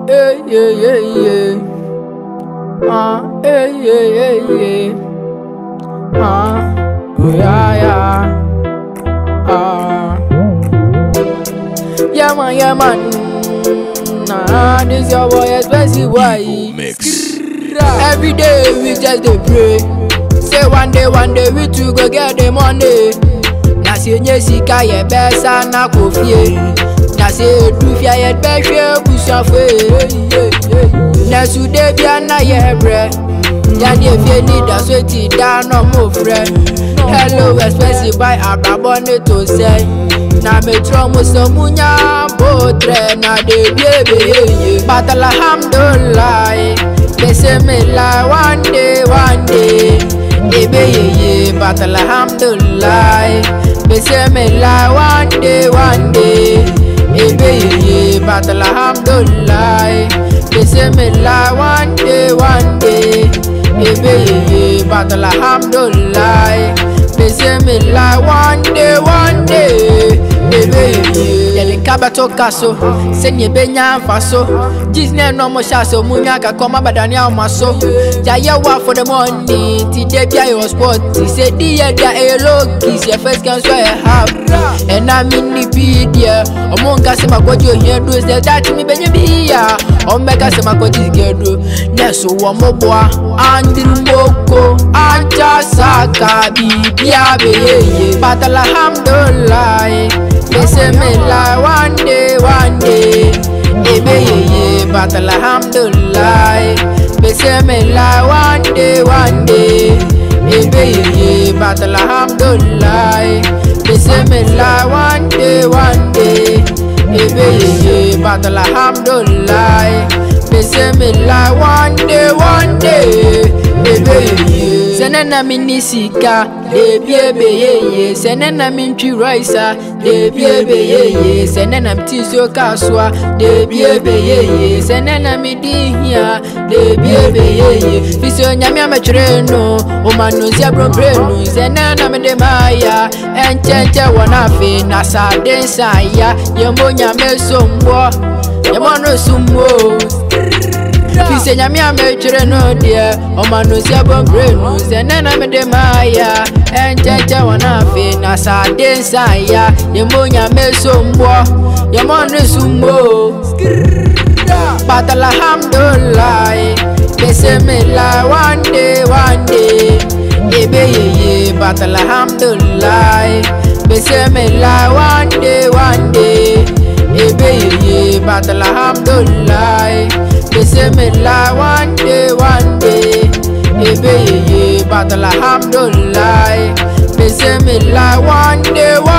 hey, yeah, yeah, yeah. Uh, hey, yeah, yeah, yeah. Uh, oh, yeah, yeah. Uh, yeah, man, yeah, man. Nah, this your boy, expensive boy. Mix. Every day we just dey pray. Say one day, one day we two go get the money. Na say nye sika yɛ bɛ sa na kò fie. Na say edufia yɛ bɛ hwɛ busuafo ye. Na sude bia na yɛ brɛ. Yanni efie ni daso ti da na mo frɛ. Hello expensive buy abrabɔ ne to sɛ. Na me trɔ mo sɛ mu nya bo trɛ na de bie be ye ye. But alhamdulilayi. They say me lie one day, one day. Ebe ye ye, but alhamdulillah. They say me lie one day, one day. Ebe ye ye, but alhamdulillah. They say me lie one day, one day. Ebe ye ye, but alhamdulillah. They say me lie one day, one day. Ebe ye ye. Yɛde nka bɛto ka so sɛnea ɛbɛnya mfa so gyees ne ɛnɔ mo hyɛ asɛ mu nya kakɔ ma badane awoma so yɛayɛ wo for the money nti da bia yɛwɔ sport ti sɛ di yɛ da ɛyɛ lokis yɛfɛ sika nso yɛ half ɛna menni bi deɛ ɔmo nka sɛ makɔgye ohia duro sɛ daakye mebɛnya bi a ɔmbɛka sɛ makɔgye sika duro nɛ so wɔ mo boa andiri moko ankyɛ saka biribia bɛyɛye but alhamdulillah They say me lie one day, one day. Ebe ye ye, but alhamdulillah. They say me lie one day, one day. Ebe ye ye, but alhamdulillah. They say me lie one day, one day. Ebe ye ye, but alhamdulillah. They say me lie one day, one day. Ebe ye ye. Sene na mi ni sika, debi ebe ye ye. Sene na mi ntwi rice, debi ebe ye ye. Sene na mi ti so kaswa, debi ebe ye ye. Sene na mi di hia, debi ebe ye ye. Fisi onyame ametwere no, oma no si abrombre no. Sene na mi de maya, enche enche wona fe na sa de nsa ya. Yembo nyame so mbo, yembo no sumbo. Fise nyame a metwere no deɛ ɔma no si abɔmbrɛ nu sɛ nɛ na mede maaya ɛnkyɛnkyɛ wɔ no afe na sɛ ade nsa ya yɛmmɔ nyame so mboɔ yɛmmɔ no so mmo but alhamdulillah they say me lie one day one day ebe yeye but alhamdulillah they say me lie one day one day ebe yeye but alhamdulillah they say me lie one day, one day. Ebe ye ye, but alhamdulillah. They say me lie one day, one